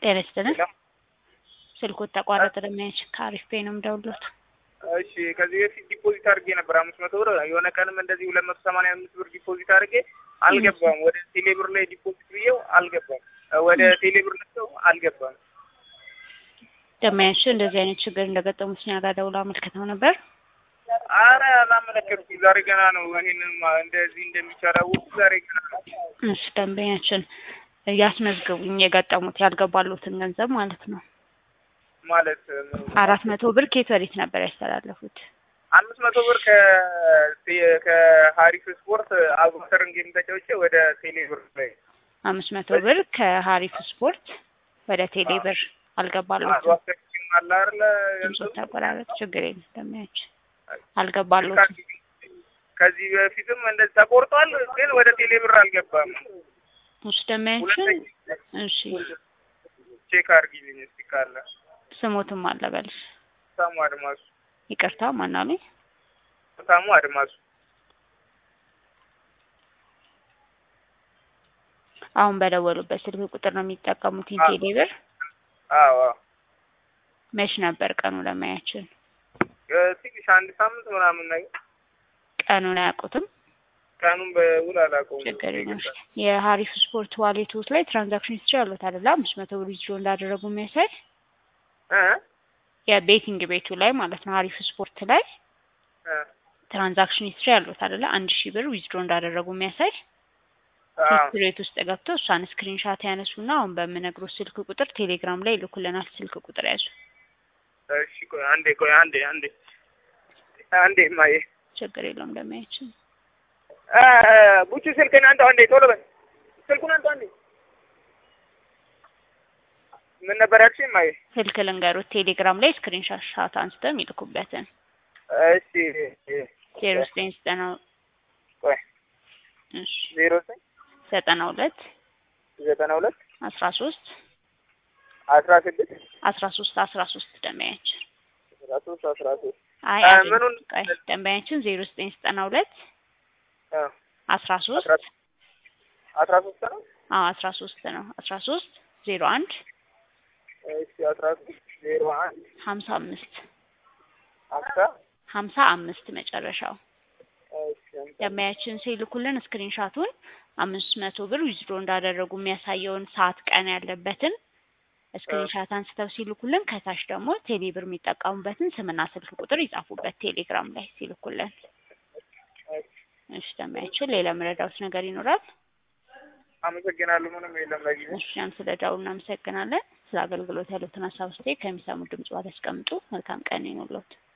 ጤና ይስጥልን። ስልኩት ተቋረጠ። ደሚያች ከአሪፍ ፔ ነው የምደውልዎት። እሺ ከዚህ በፊት ዲፖዚት አድርጌ ነበር አምስት መቶ ብር የሆነ ቀንም እንደዚህ ሁለት መቶ ሰማንያ አምስት ብር ዲፖዚት አድርጌ አልገባም። ወደ ቴሌ ብር ላይ ዲፖዚት ብዬው አልገባም። ወደ ቴሌ ብር ልሰው አልገባም። ደሚያች እንደዚህ አይነት ችግር እንደገጠሙት እኛ ጋር ደውለው አመልክተው ነበር። አረ አላመለከትኩም። ዛሬ ገና ነው ይሄንን እንደዚህ እንደሚቻል ያወቅሁት ዛሬ ገና ነው። እሺ ደንበኛችን ያስመዝግቡኝ የገጠሙት ያልገባሉትን ገንዘብ ማለት ነው። ማለት አራት መቶ ብር ኬት ወዴት ነበር ያስተላለፉት? አምስት መቶ ብር ከ ከሀሪፍ ስፖርት አቡበከርን ጌም ተጫውቼ ወደ ቴሌ ብር ላይ አምስት መቶ ብር ከሀሪፍ ስፖርት ወደ ቴሌ ብር አልገባሉትም። አቡበከር ጌም አለ አይደለ ድምፆ ተቆራረጥ። ችግር የለም ደሚያችን አልገባሉትም። ከዚህ በፊትም እንደዚህ ተቆርጧል፣ ግን ወደ ቴሌ ብር አልገባም። እሺ ደሚያችን እሺ ቼክ አድርጊልኝ እስቲ ካለ ስሞትም አለ በልሽ። ሳሙ አድማሱ ይቅርታ ማናሉኝ? ሳሙ አድማሱ አሁን በደወሉበት ስልክ ቁጥር ነው የሚጠቀሙት ቴሌ ብር። አዎ መች ነበር ቀኑ ለማያችን? ትንሽ አንድ ሳምንት ምናምን ነገር ቀኑን አያውቁትም? ቀኑን በውል አላውቀውም። ችግር የለም። የሀሪፍ ስፖርት ዋሌቶት ላይ ትራንዛክሽን ሂስትሪ አሉት አይደለ? አምስት መቶ ብር ዊዝድሮ እንዳደረጉ የሚያሳይ እ የቤቲንግ ቤቱ ላይ ማለት ነው። ሀሪፍ ስፖርት ላይ እ ትራንዛክሽን ሂስትሪ አሉት አይደለ? አንድ ሺህ ብር ዊዝድሮ እንዳደረጉ የሚያሳይ አዎ ሂስትሪ ቤት ውስጥ ገብተው እሷን ስክሪንሻት ያነሱና አሁን በምነግሮት ስልክ ቁጥር ቴሌግራም ላይ ይልኩልናል። ስልክ ቁጥር ያዙ። እሺ ቆይ አንዴ ቆይ አንዴ አንዴ አንዴ ማዬ ችግር የለውም እንደማያችን እ ቡቹ ስልክን አንተ አንዴ ቶሎ በል ስልኩን አንተ አንዴ ምን ነበር ያልሽኝ ማዬ? ስልክ ልንገሩት። ቴሌግራም ላይ ስክሪንሻት ሻት አንስተው የሚልኩበትን እሺ ዜሮ ዘጠኝ ዘጠና ቆይ እሺ ዜሮ ዘጠኝ ዘጠና ሁለት ዘጠና ሁለት አስራ ሶስት አስራ ስድስት አስራ ሶስት አስራ ሶስት ደንበኛችን አስራ ሶስት አስራ ሶስት አይ እ አይደለም። ምኑን ቆይ ደንበኛችን ዜሮ ዘጠኝ ዘጠና ሁለት እ አስራ ሶስት አስራ አስራ ሶስት ነው አዎ አስራ ሶስት ነው አስራ ሶስት ዜሮ አንድ እሺ አስራ ሶስት ዜሮ አንድ ሀምሳ አምስት አስራ ሀምሳ አምስት መጨረሻው እሺ ደንበኛችን ሲልኩልን ስክሪንሻቱን አምስት መቶ ብር ዊዝድሮ እንዳደረጉ የሚያሳየውን ሰዓት ቀን ያለበትን ስክሪንሻት አንስተው ሲልኩልን ከታች ደግሞ ቴሌብር የሚጠቀሙበትን ስምና ስልክ ቁጥር ይጻፉበት ቴሌግራም ላይ ሲልኩልን። እሺ ደንበኛችን ሌላ መረዳት ነገር ይኖራል? አመሰግናለሁ። ምንም የለም ለጊዜው። እሺ ያን ስለ ደውሉ እናመሰግናለን። ስለ አገልግሎት ያሉትን ሀሳብ ስቴ ከሚሰሙ ድምጽ ያስቀምጡ። መልካም ቀን ይኑርዎት።